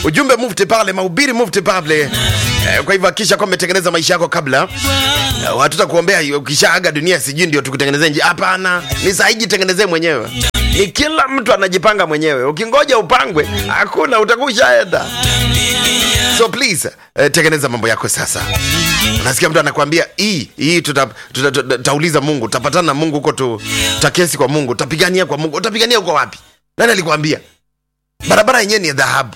ujumbe mufti pale mahubiri mufti pale eh, kwa hivyo hakisha kwamba umetengeneza maisha yako kabla eh, watuta kuombea ukishaaga dunia sijui ndio tukutengenezee njia hapana ni sahi jitengenezee mwenyewe ni kila mtu anajipanga mwenyewe ukingoja upangwe hakuna utakuwa ushaenda so please eh, tengeneza mambo yako sasa unasikia mtu anakwambia hii hii tutauliza tuta, tuta, tutauliza mungu tutapatana na mungu huko tu tutakesi kwa mungu utapigania kwa mungu utapigania huko wapi nani alikwambia barabara yenyewe ni ya dhahabu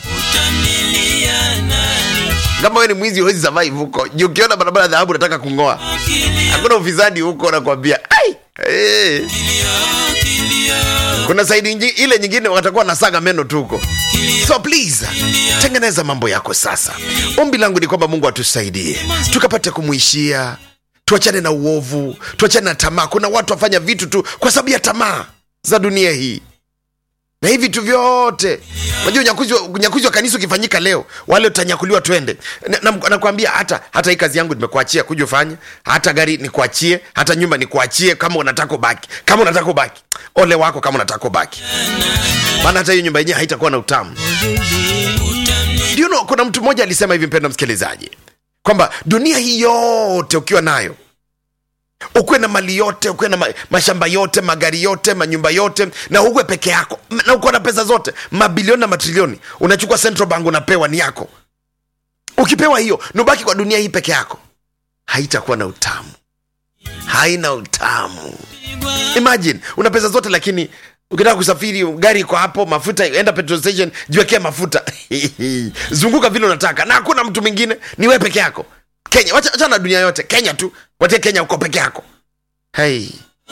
kama wewe ni mwizi huwezi survive huko Juu ukiona barabara ya dhahabu unataka kung'oa hakuna ufisadi huko nakwambia ai hey. kuna saidi ingi, ile nyingine watakuwa nasaga meno tu huko so please tengeneza mambo yako sasa ombi langu ni kwamba mungu atusaidie tukapate kumwishia tuachane na uovu tuachane na tamaa kuna watu wafanya vitu tu kwa sababu ya tamaa za dunia hii na hivi vitu vyote unajua unyakuzi wa, unyakuzi wa kanisa ukifanyika leo wale utanyakuliwa twende nakwambia na, nakwambia hata hata hii kazi yangu nimekuachia kuja ufanye hata gari nikuachie hata nyumba nikuachie kama unataka ubaki kama unataka ubaki ole wako kama unataka ubaki maana hata hiyo nyumba yenyewe haitakuwa na utamu Do you know, kuna mtu mmoja alisema hivi mpenda msikilizaji kwamba dunia hii yote ukiwa nayo ukuwe na mali yote ukuwe na ma, mashamba yote magari yote manyumba yote na uwe peke yako M- na uko na pesa zote mabilioni na matrilioni unachukua central bank unapewa ni yako ukipewa hiyo nubaki kwa dunia hii peke yako haitakuwa na utamu haina utamu imagine una pesa zote lakini ukitaka kusafiri gari iko hapo mafuta enda petrol station jiwekea mafuta zunguka vile unataka na hakuna mtu mwingine ni wewe peke yako kenya wacha wacha na dunia yote kenya tu watie kenya uko peke yako hey.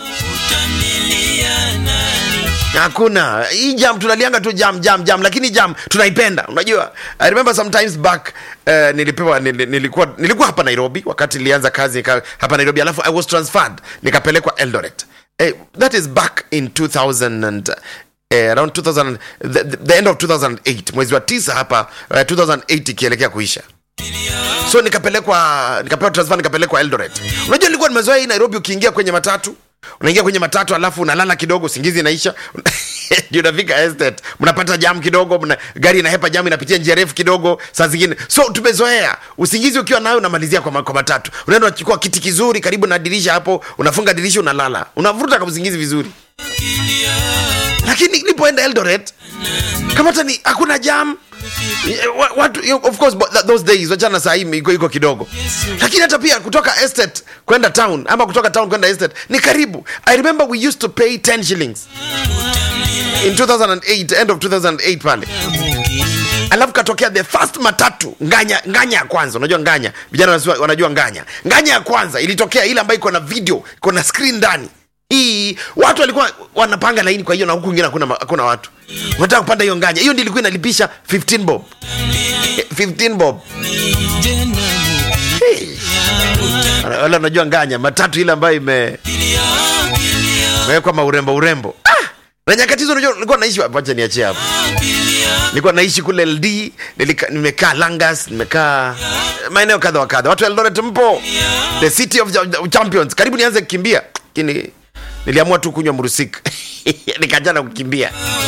hakuna hii jam tunalianga tu jam jam jam lakini jam tunaipenda unajua i remember sometimes back uh, nilipewa nil, nilikuwa nilikuwa hapa nairobi wakati nilianza kazi nika, hapa nairobi alafu i was transferred nikapelekwa eldoret eh, that is back in 2000 and Eh, around 2000 the, the, the end of 2008 mwezi wa tisa hapa uh, 2008 ikielekea kuisha so nikapelekwa nikapewa transfer nikapelekwa eldoret unajua nilikuwa nimezoea hii nairobi ukiingia kwenye matatu unaingia kwenye matatu alafu unalala kidogo usingizi inaisha ndio unafika estate mnapata jam kidogo mna, gari inahepa jam inapitia njia refu kidogo saa zingine so tumezoea usingizi ukiwa nayo unamalizia kwa, ma- kwa matatu unaenda unachukua kiti kizuri karibu na dirisha hapo unafunga dirisha unalala unavuruta kama usingizi vizuri lakini nilipoenda eldoret kama hata ni hakuna jam Eh, wa- watu of course but th- those days wachana saa hii iko iko kidogo lakini hata pia kutoka estate kwenda town ama kutoka town kwenda estate ni karibu i remember we used to pay 10 shillings in 2008 end of 2008 pale alafu katokea the first matatu nganya nganya ya kwanza unajua nganya vijana wanasema- wanajua nganya nganya ya kwanza ilitokea ile ambayo iko na video iko na screen ndani hii watu walikuwa wanapanga laini kwa hiyo na huku ingine hakuna hakuna watu unataka kupanda hiyo nganya hiyo ndio ilikuwa inalipisha 15 bob Eh, 15 bob hey. wala unajua nganya matatu ile ambayo ime imewekwa maurembo urembo ah! na nyakati hizo unajua nilikuwa naishi wapi? wacha niachie hapo nilikuwa naishi kule ld nilika- nimekaa langas nimekaa maeneo kadha wa kadha watu wa eldoret mpo the city of the champions karibu nianze kukimbia lakini niliamua tu kunywa murusik nikajana kukimbia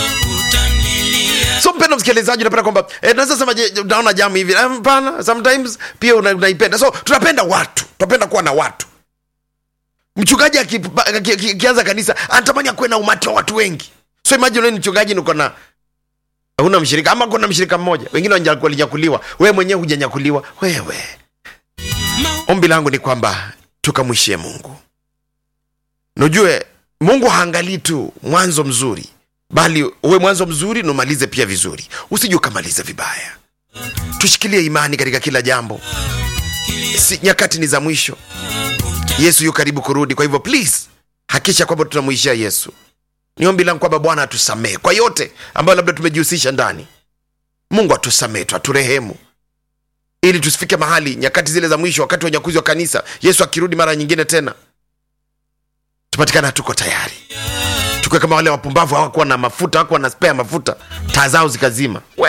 so mpendo msikilizaji unapenda kwamba eh, naweza sema je, unaona jamu hivi Eh, hapana sometimes pia una- unaipenda so tunapenda watu tunapenda kuwa na watu mchungaji akipa- aki- aki- akianza kanisa anatamani akuwe na umati wa watu wengi so imagine wewe ni mchungaji niko na huna mshirika ama kuna mshirika mmoja wengine wanja- walinyakuliwa wewe mwenyewe hujanyakuliwa wewe ombi langu ni kwamba tukamwishie mungu nujue mungu haangalii tu mwanzo mzuri bali uwe mwanzo mzuri na umalize pia vizuri usije ukamaliza vibaya tushikilie imani katika kila jambo si, nyakati ni za mwisho yesu yu karibu kurudi kwa hivyo please hakisha kwamba tunamwishia yesu ni ombi langu kwamba bwana atusamehe kwa yote ambayo labda tumejihusisha ndani mungu atusamehe tu aturehemu ili tusifike mahali nyakati zile za mwisho wakati wa unyakuzi wa kanisa yesu akirudi mara nyingine tena tupatikana hatuko tayari tukiwe kama wale wapumbavu hawakuwa na mafuta hawakuwa na spea mafuta taa zao zikazima we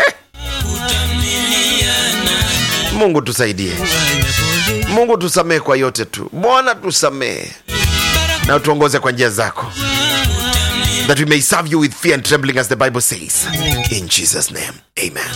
mungu tusaidie mungu tusamehe kwa yote tu bwana tusamehe na utuongoze kwa njia zako that we may serve you with fear and trembling as the bible says in jesus name amen